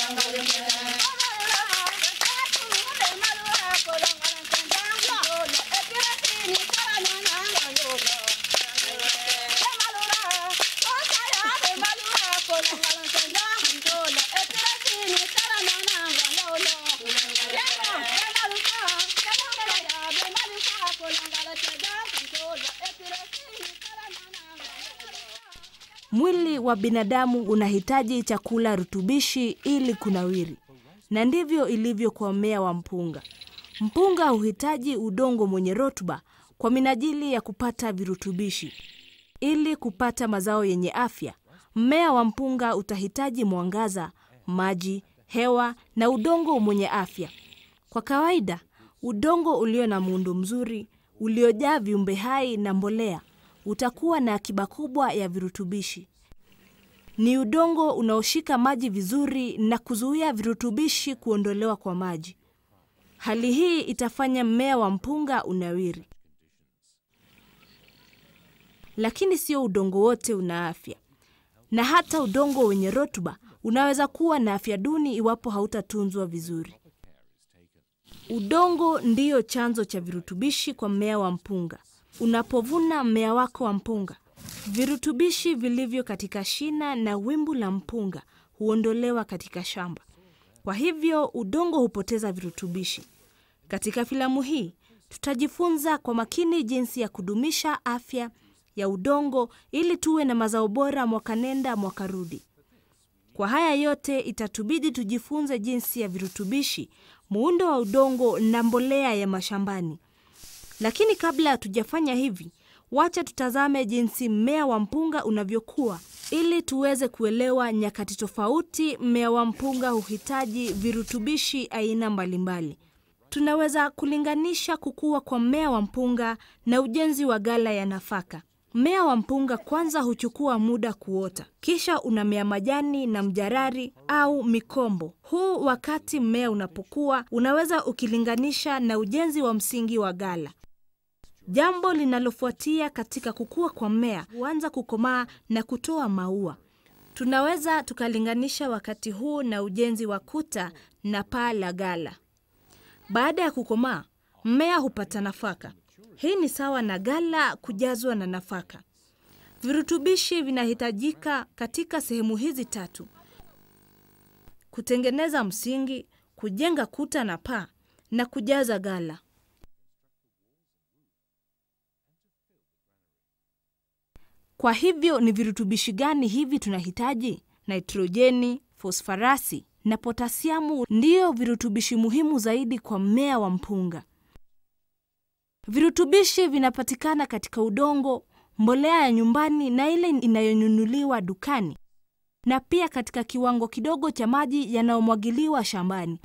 Mwili wa binadamu unahitaji chakula rutubishi ili kunawiri, na ndivyo ilivyo kwa mmea wa mpunga. Mpunga huhitaji udongo mwenye rutuba kwa minajili ya kupata virutubishi. Ili kupata mazao yenye afya, mmea wa mpunga utahitaji mwangaza, maji, hewa na udongo mwenye afya. Kwa kawaida, udongo ulio na muundo mzuri, uliojaa viumbe hai na mbolea, utakuwa na akiba kubwa ya virutubishi. Ni udongo unaoshika maji vizuri na kuzuia virutubishi kuondolewa kwa maji. Hali hii itafanya mmea wa mpunga unawiri. Lakini sio udongo wote una afya, na hata udongo wenye rutuba unaweza kuwa na afya duni iwapo hautatunzwa vizuri. Udongo ndiyo chanzo cha virutubishi kwa mmea wa mpunga. Unapovuna mmea wako wa mpunga, virutubishi vilivyo katika shina na wimbu la mpunga huondolewa katika shamba. Kwa hivyo udongo hupoteza virutubishi. Katika filamu hii tutajifunza kwa makini jinsi ya kudumisha afya ya udongo ili tuwe na mazao bora mwaka nenda mwaka rudi. Kwa haya yote itatubidi tujifunze jinsi ya virutubishi, muundo wa udongo na mbolea ya mashambani. Lakini kabla hatujafanya hivi, wacha tutazame jinsi mmea wa mpunga unavyokuwa ili tuweze kuelewa nyakati tofauti mmea wa mpunga huhitaji virutubishi aina mbalimbali. Tunaweza kulinganisha kukua kwa mmea wa mpunga na ujenzi wa ghala ya nafaka. Mmea wa mpunga kwanza huchukua muda kuota, kisha unamea majani na mjarari au mikombo. Huu wakati mmea unapokuwa unaweza ukilinganisha na ujenzi wa msingi wa ghala. Jambo linalofuatia katika kukua kwa mmea huanza kukomaa na kutoa maua. Tunaweza tukalinganisha wakati huu na ujenzi wa kuta na paa la ghala. Baada ya kukomaa, mmea hupata nafaka. Hii ni sawa na ghala kujazwa na nafaka. Virutubishi vinahitajika katika sehemu hizi tatu: kutengeneza msingi, kujenga kuta na paa, na kujaza ghala. Kwa hivyo ni virutubishi gani hivi tunahitaji? Nitrojeni, fosfarasi na potasiamu ndiyo virutubishi muhimu zaidi kwa mmea wa mpunga. Virutubishi vinapatikana katika udongo, mbolea ya nyumbani na ile inayonunuliwa dukani, na pia katika kiwango kidogo cha maji yanayomwagiliwa shambani.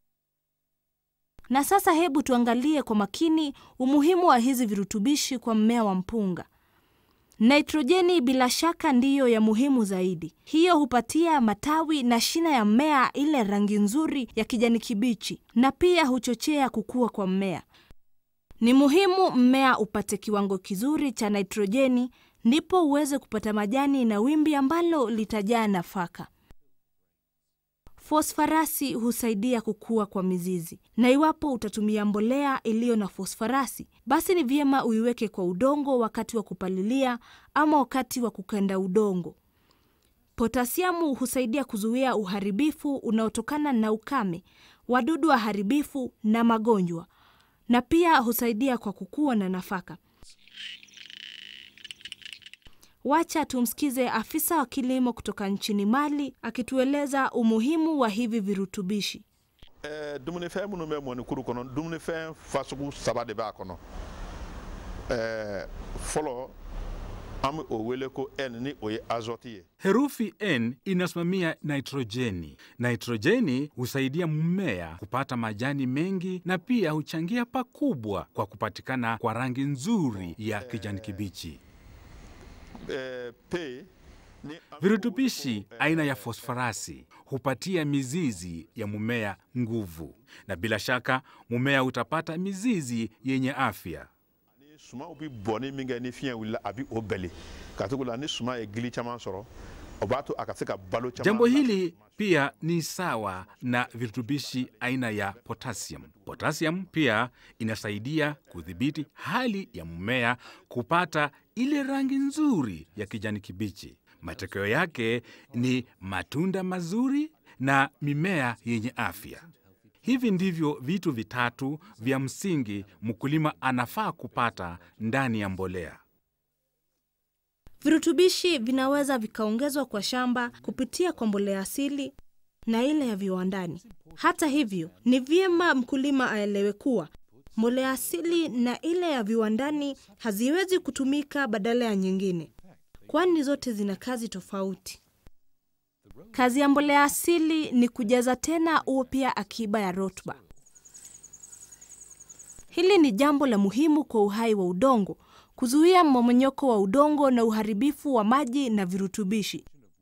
Na sasa hebu tuangalie kwa makini umuhimu wa hizi virutubishi kwa mmea wa mpunga. Nitrojeni bila shaka ndiyo ya muhimu zaidi. Hiyo hupatia matawi na shina ya mmea ile rangi nzuri ya kijani kibichi na pia huchochea kukua kwa mmea. Ni muhimu mmea upate kiwango kizuri cha nitrojeni ndipo uweze kupata majani na wimbi ambalo litajaa nafaka. Fosfarasi husaidia kukua kwa mizizi, na iwapo utatumia mbolea iliyo na fosfarasi, basi ni vyema uiweke kwa udongo wakati wa kupalilia ama wakati wa kukanda udongo. Potasiamu husaidia kuzuia uharibifu unaotokana na ukame, wadudu waharibifu na magonjwa, na pia husaidia kwa kukua na nafaka. Wacha tumsikize afisa wa kilimo kutoka nchini Mali akitueleza umuhimu wa hivi virutubishi. Eh, dumunifɛn minnu bɛ mɔnikuru kɔnɔ dumunifɛn fasugu saba de b'a kɔnɔ eh, fɔlɔ an bɛ o wele ko n ni o ye azɔti ye Herufi N inasimamia nitrojeni. Nitrojeni husaidia mmea kupata majani mengi na pia huchangia pakubwa kwa kupatikana kwa rangi nzuri ya kijani kibichi. eh, p ni an bɛ o Virutubishi wele ko, eh, aina ya fosfarasi hupatia mizizi ya mmea nguvu, na bila shaka mmea utapata mizizi yenye afya. ni sumaw bɛ bɔnni min kɛ ni fiɲɛ wulila a bɛ o bɛli ka tugu la ni suma ye gili caman sɔrɔ o b'a to a ka se ka balo caman Jambo lase hili pia ni sawa na virutubishi aina ya potassium. Potassium pia inasaidia kudhibiti hali ya mmea kupata ile rangi nzuri ya kijani kibichi. Matokeo yake ni matunda mazuri na mimea yenye afya. Hivi ndivyo vitu vitatu vya msingi mkulima anafaa kupata ndani ya mbolea. Virutubishi vinaweza vikaongezwa kwa shamba kupitia kwa mbolea asili na ile ya viwandani. Hata hivyo, ni vyema mkulima aelewe kuwa mbolea asili na ile ya viwandani haziwezi kutumika badala ya nyingine, kwani zote zina kazi tofauti. Kazi ya mbolea asili ni kujaza tena upya akiba ya rutuba. Hili ni jambo la muhimu kwa uhai wa udongo, kuzuia mmomonyoko wa udongo na uharibifu wa maji na virutubishi.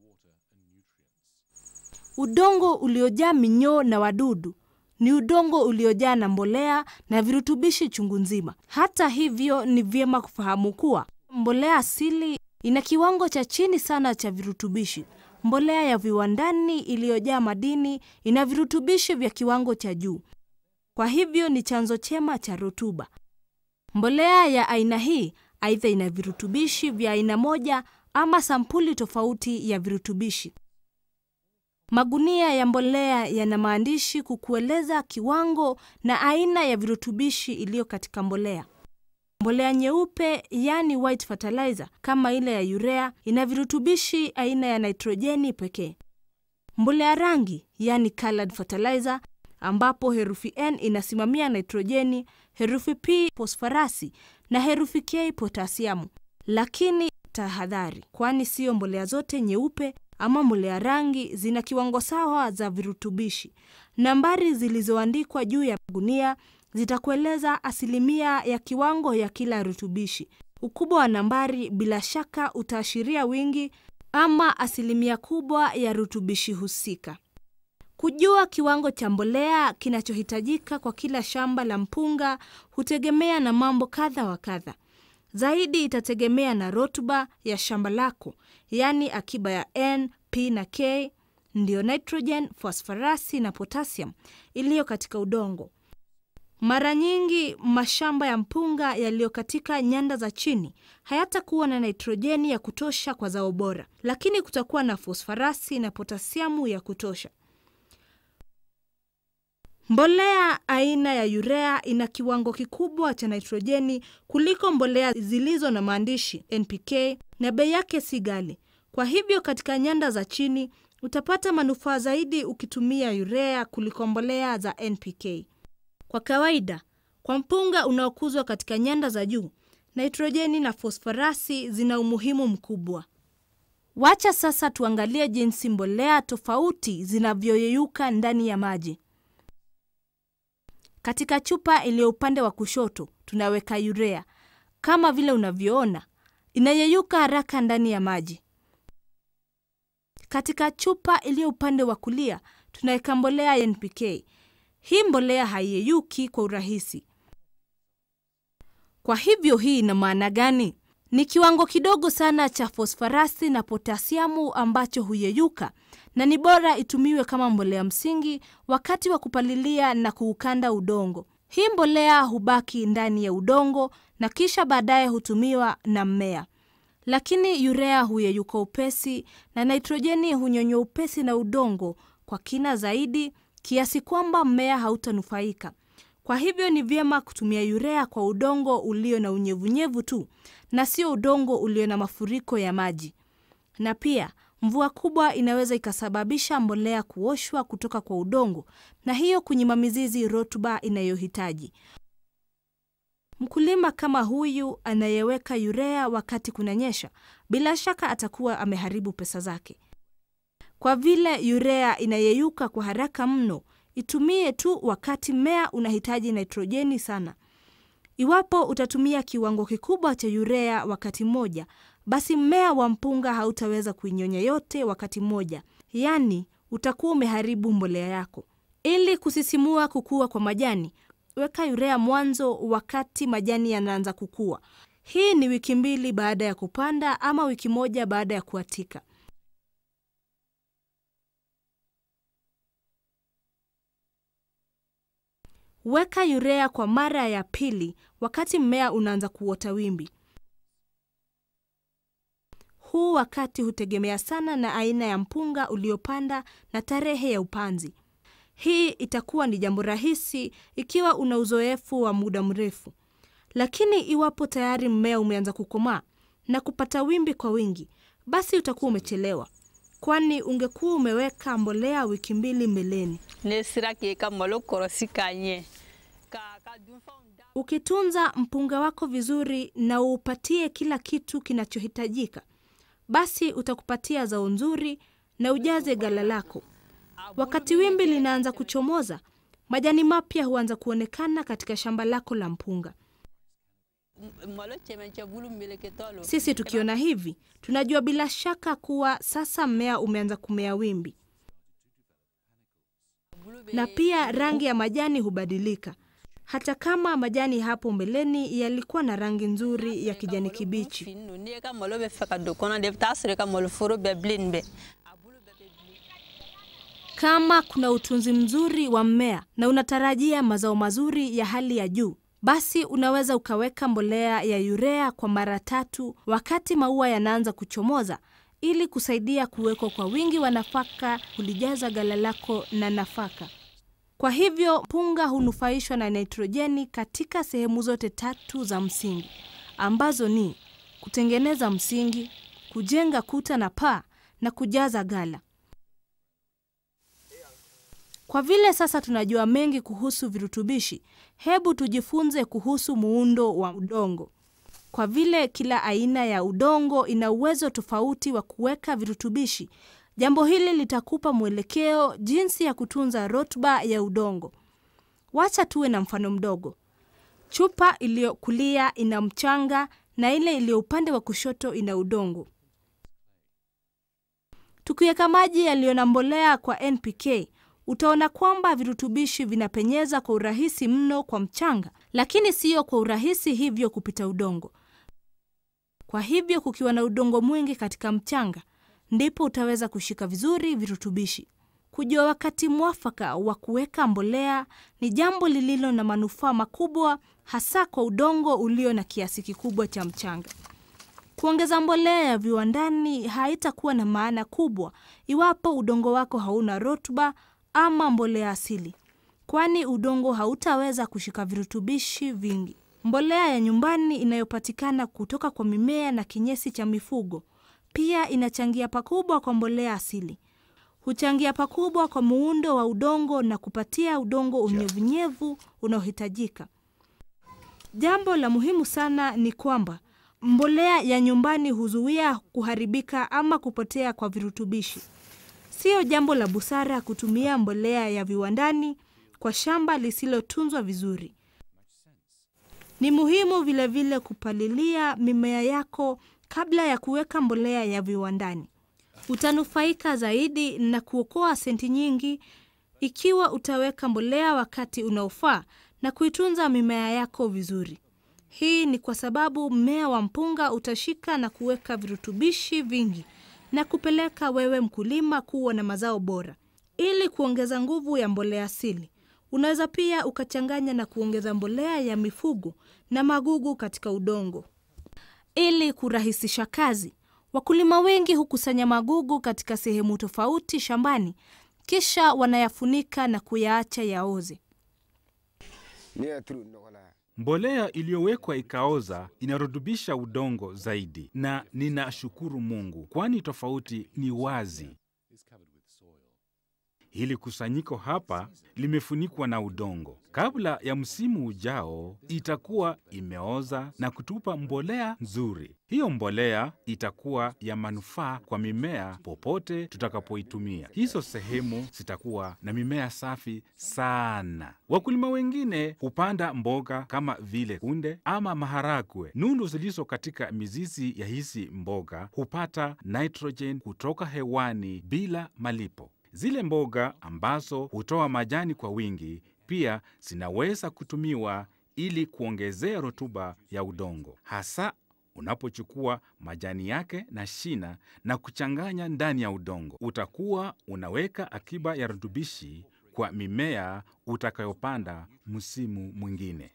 Udongo uliojaa minyoo na wadudu ni udongo uliojaa na mbolea na virutubishi chungu nzima. Hata hivyo, ni vyema kufahamu kuwa mbolea asili ina kiwango cha chini sana cha virutubishi. Mbolea ya viwandani iliyojaa madini ina virutubishi vya kiwango cha juu, kwa hivyo ni chanzo chema cha rutuba. Mbolea ya aina hii aidha ina virutubishi vya aina moja ama sampuli tofauti ya virutubishi. Magunia ya mbolea yana maandishi kukueleza kiwango na aina ya virutubishi iliyo katika mbolea. Mbolea nyeupe yani white fertilizer kama ile ya urea ina virutubishi aina ya nitrojeni pekee. Mbolea rangi yani colored fertilizer ambapo herufi N inasimamia nitrojeni, herufi P fosforasi na herufi K potasiamu. Lakini tahadhari, kwani siyo mbolea zote nyeupe ama mbolea rangi zina kiwango sawa za virutubishi. Nambari zilizoandikwa juu ya gunia zitakueleza asilimia ya kiwango ya kila rutubishi. Ukubwa wa nambari bila shaka utaashiria wingi ama asilimia kubwa ya rutubishi husika. Kujua kiwango cha mbolea kinachohitajika kwa kila shamba la mpunga hutegemea na mambo kadha wa kadha. Zaidi itategemea na rutuba ya shamba lako, yaani akiba ya N, P na K, ndiyo nitrogen, fosforasi na potassium iliyo katika udongo. Mara nyingi mashamba ya mpunga yaliyo katika nyanda za chini hayatakuwa na nitrojeni ya kutosha kwa zao bora, lakini kutakuwa na fosforasi na potasiamu ya kutosha. Mbolea aina ya urea ina kiwango kikubwa cha nitrojeni kuliko mbolea zilizo na maandishi NPK na bei yake si ghali. Kwa hivyo katika nyanda za chini utapata manufaa zaidi ukitumia urea kuliko mbolea za NPK. Kwa kawaida, kwa mpunga unaokuzwa katika nyanda za juu, nitrojeni na fosforasi zina umuhimu mkubwa. Wacha sasa tuangalie jinsi mbolea tofauti zinavyoyeyuka ndani ya maji. Katika chupa iliyo upande wa kushoto tunaweka urea. Kama vile unavyoona, inayeyuka haraka ndani ya maji. Katika chupa iliyo upande wa kulia tunaweka mbolea ya NPK. Hii mbolea haiyeyuki kwa urahisi. Kwa hivyo hii ina maana gani? Ni kiwango kidogo sana cha fosforasi na potasiamu ambacho huyeyuka na ni bora itumiwe kama mbolea msingi wakati wa kupalilia na kuukanda udongo. Hii mbolea hubaki ndani ya udongo na kisha baadaye hutumiwa na mmea. Lakini urea huyeyuka upesi na nitrojeni hunyonywa upesi na udongo kwa kina zaidi kiasi kwamba mmea hautanufaika. Kwa hivyo ni vyema kutumia urea kwa udongo ulio na unyevunyevu tu na sio udongo ulio na mafuriko ya maji. Na pia mvua kubwa inaweza ikasababisha mbolea kuoshwa kutoka kwa udongo na hiyo kunyima mizizi rutuba inayohitaji. Mkulima kama huyu anayeweka urea wakati kunanyesha, bila shaka atakuwa ameharibu pesa zake. Kwa vile urea inayeyuka kwa haraka mno, itumie tu wakati mmea unahitaji nitrojeni sana. Iwapo utatumia kiwango kikubwa cha urea wakati mmoja, basi mmea wa mpunga hautaweza kuinyonya yote wakati mmoja, yaani utakuwa umeharibu mbolea yako. Ili kusisimua kukua kwa majani, weka urea mwanzo wakati majani yanaanza kukua. Hii ni wiki mbili baada ya kupanda ama wiki moja baada ya kuatika. Weka urea kwa mara ya pili wakati mmea unaanza kuota wimbi. Huu wakati hutegemea sana na aina ya mpunga uliopanda na tarehe ya upanzi. Hii itakuwa ni jambo rahisi ikiwa una uzoefu wa muda mrefu, lakini iwapo tayari mmea umeanza kukomaa na kupata wimbi kwa wingi, basi utakuwa umechelewa, kwani ungekuwa umeweka mbolea wiki mbili mbeleni. ne sera k'e ka malo kɔrɔsi k'a ɲɛ ka ka dunfɛnw da Ukitunza mpunga wako vizuri na uupatie kila kitu kinachohitajika, basi utakupatia zao nzuri na ujaze gala lako. Wakati wimbi linaanza kuchomoza, majani mapya huanza kuonekana katika shamba lako la mpunga. M- malo cɛmancɛ bulu meleketɔ lo Sisi tukiona hivi, tunajua bila shaka kuwa sasa mmea umeanza kumea wimbi, bulu be na pia rangi ya majani hubadilika. Hata kama majani hapo mbeleni yalikuwa na rangi nzuri ya kijani kibichi, fin no n'i ye ka malo bɛ fɛ ka don kɔnɔ de i bɛ taa sɔrɔ i ka maloforo bɛɛ bilen bɛ a bulu bɛɛ bɛ bilen Kama kuna utunzi mzuri wa mmea na unatarajia mazao mazuri ya hali ya juu, basi unaweza ukaweka mbolea ya urea kwa mara tatu wakati maua yanaanza kuchomoza ili kusaidia kuwekwa kwa wingi wa nafaka kulijaza gala lako na nafaka. Kwa hivyo mpunga hunufaishwa na nitrojeni katika sehemu zote tatu za msingi ambazo ni kutengeneza msingi, kujenga kuta na paa na kujaza gala. Kwa vile sasa tunajua mengi kuhusu virutubishi, hebu tujifunze kuhusu muundo wa udongo. Kwa vile kila aina ya udongo ina uwezo tofauti wa kuweka virutubishi, jambo hili litakupa mwelekeo jinsi ya kutunza rotba ya udongo. Wacha tuwe na mfano mdogo. Chupa iliyo kulia ina mchanga na ile iliyo upande wa kushoto ina udongo. Tukiweka maji yaliyo na mbolea kwa NPK, utaona kwamba virutubishi vinapenyeza kwa urahisi mno kwa mchanga, lakini siyo kwa urahisi hivyo kupita udongo. Kwa hivyo kukiwa na udongo mwingi katika mchanga, ndipo utaweza kushika vizuri virutubishi. Kujua wakati mwafaka wa kuweka mbolea ni jambo lililo na manufaa makubwa, hasa kwa udongo ulio na kiasi kikubwa cha mchanga. Kuongeza mbolea ya viwandani haitakuwa na maana kubwa iwapo udongo wako hauna rutuba ama mbolea asili, kwani udongo hautaweza kushika virutubishi vingi. Mbolea ya nyumbani inayopatikana kutoka kwa mimea na kinyesi cha mifugo pia inachangia pakubwa kwa mbolea asili. Huchangia pakubwa kwa muundo wa udongo na kupatia udongo unyevunyevu unaohitajika. Jambo la muhimu sana ni kwamba mbolea ya nyumbani huzuia kuharibika ama kupotea kwa virutubishi. Siyo jambo la busara kutumia mbolea ya viwandani kwa shamba lisilotunzwa vizuri. Ni muhimu vilevile vile kupalilia mimea yako kabla ya kuweka mbolea ya viwandani. Utanufaika zaidi na kuokoa senti nyingi ikiwa utaweka mbolea wakati unaofaa na kuitunza mimea yako vizuri. Hii ni kwa sababu mmea wa mpunga utashika na kuweka virutubishi vingi na kupeleka wewe mkulima kuwa na mazao bora. Ili kuongeza nguvu ya mbolea asili, unaweza pia ukachanganya na kuongeza mbolea ya mifugo na magugu katika udongo. Ili kurahisisha kazi, wakulima wengi hukusanya magugu katika sehemu tofauti shambani, kisha wanayafunika na kuyaacha yaoze. ne ya turu nɔgɔ la Mbolea iliyowekwa ikaoza inarutubisha udongo zaidi, na ninashukuru Mungu, kwani tofauti ni wazi. Hili kusanyiko hapa limefunikwa na udongo. Kabla ya msimu ujao, itakuwa imeoza na kutupa mbolea nzuri. Hiyo mbolea itakuwa ya manufaa kwa mimea popote tutakapoitumia. Hizo sehemu zitakuwa na mimea safi sana. Wakulima wengine hupanda mboga kama vile kunde ama maharagwe. Nundu zilizo katika mizizi ya hizi mboga hupata nitrogen kutoka hewani bila malipo. Zile mboga ambazo hutoa majani kwa wingi pia zinaweza kutumiwa ili kuongezea rutuba ya udongo, hasa unapochukua majani yake na shina na kuchanganya ndani ya udongo. Utakuwa unaweka akiba ya rutubishi kwa mimea utakayopanda msimu mwingine.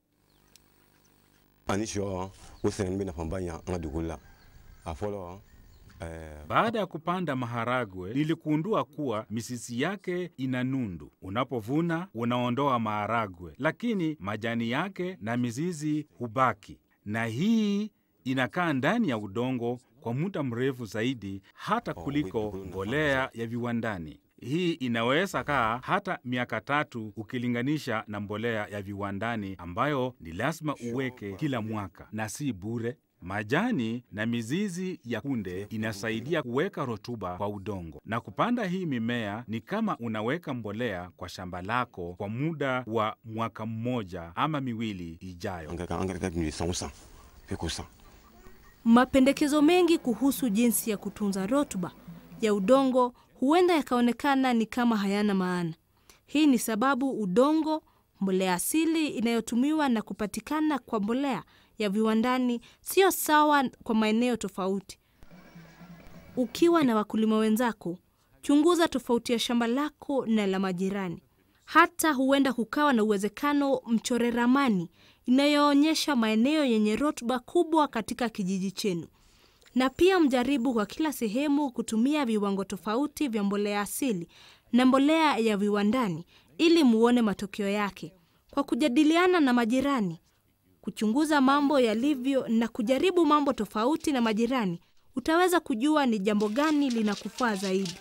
ani sɔ o sɛnɛni bɛ nafaba ɲa an ka dugukolo la a fɔlɔ ɛɛ Baada ya kupanda maharagwe, niligundua kuwa mizizi yake ina nundu. Unapovuna unaondoa maharagwe, lakini majani yake na mizizi hubaki, na hii inakaa ndani ya udongo kwa muda mrefu zaidi hata kuliko mbolea ya viwandani. Hii inaweza kaa hata miaka tatu ukilinganisha na mbolea ya viwandani ambayo ni lazima uweke kila mwaka na si bure. Majani na mizizi ya kunde inasaidia kuweka rutuba kwa udongo, na kupanda hii mimea ni kama unaweka mbolea kwa shamba lako kwa muda wa mwaka mmoja ama miwili ijayo. an ka kan an ka kɛ tun ye san o san f'i k'o san Mapendekezo mengi kuhusu jinsi ya kutunza rutuba ya udongo huenda yakaonekana ni kama hayana maana. Hii ni sababu udongo, mbolea asili inayotumiwa na kupatikana kwa mbolea ya viwandani sio sawa kwa maeneo tofauti. Ukiwa na wakulima wenzako, chunguza tofauti ya shamba lako na la majirani. Hata huenda kukawa na uwezekano mchore ramani inayoonyesha maeneo yenye rutuba kubwa katika kijiji chenu, na pia mjaribu kwa kila sehemu kutumia viwango tofauti vya mbolea asili na mbolea ya viwandani ili muone matokeo yake. Kwa kujadiliana na majirani, kuchunguza mambo yalivyo na kujaribu mambo tofauti na majirani, utaweza kujua ni jambo gani linakufaa zaidi.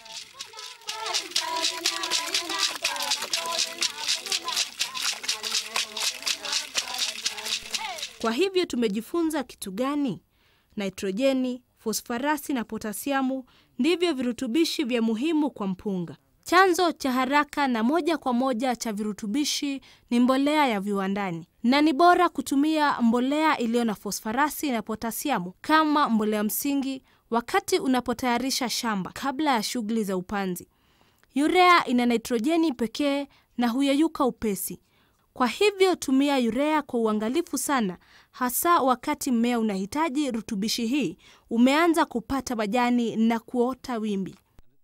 Kwa hivyo tumejifunza kitu gani? Nitrojeni, fosfarasi na potasiamu ndivyo virutubishi vya muhimu kwa mpunga. Chanzo cha haraka na moja kwa moja cha virutubishi ni mbolea ya viwandani, na ni bora kutumia mbolea iliyo na fosfarasi na potasiamu kama mbolea msingi wakati unapotayarisha shamba kabla ya shughuli za upanzi. Urea ina nitrojeni pekee na huyeyuka upesi. Kwa hivyo tumia urea kwa uangalifu sana, hasa wakati mmea unahitaji rutubishi hii umeanza kupata majani na kuota wimbi.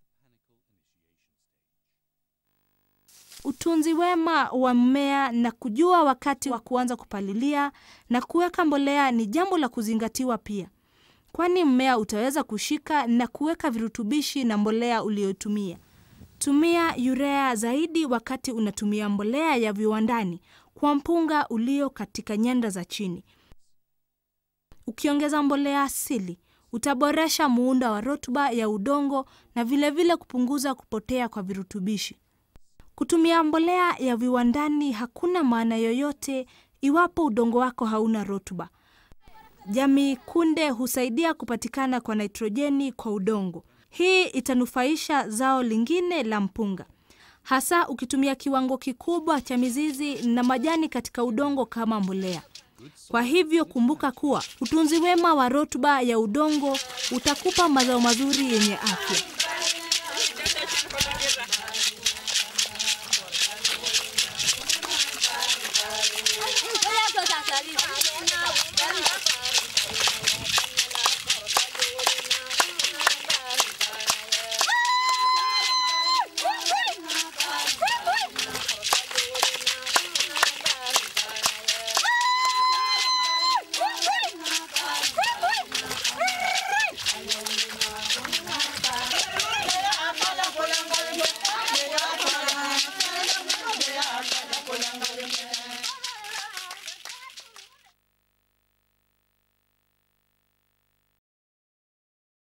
Utunzi wema wa mmea na kujua wakati wa kuanza kupalilia na kuweka mbolea ni jambo la kuzingatiwa pia, kwani mmea utaweza kushika na kuweka virutubishi na mbolea uliyotumia. Tumia urea zaidi wakati unatumia mbolea ya viwandani kwa mpunga ulio katika nyanda za chini. Ukiongeza mbolea asili, utaboresha muundo wa rutuba ya udongo na vilevile vile kupunguza kupotea kwa virutubishi. Kutumia mbolea ya viwandani hakuna maana yoyote iwapo udongo wako hauna rutuba. Jamii kunde husaidia kupatikana kwa nitrojeni kwa udongo. Hii itanufaisha zao lingine la mpunga, hasa ukitumia kiwango kikubwa cha mizizi na majani katika udongo kama mbolea. Kwa hivyo kumbuka kuwa utunzi wema wa rutuba ya udongo utakupa mazao mazuri yenye afya.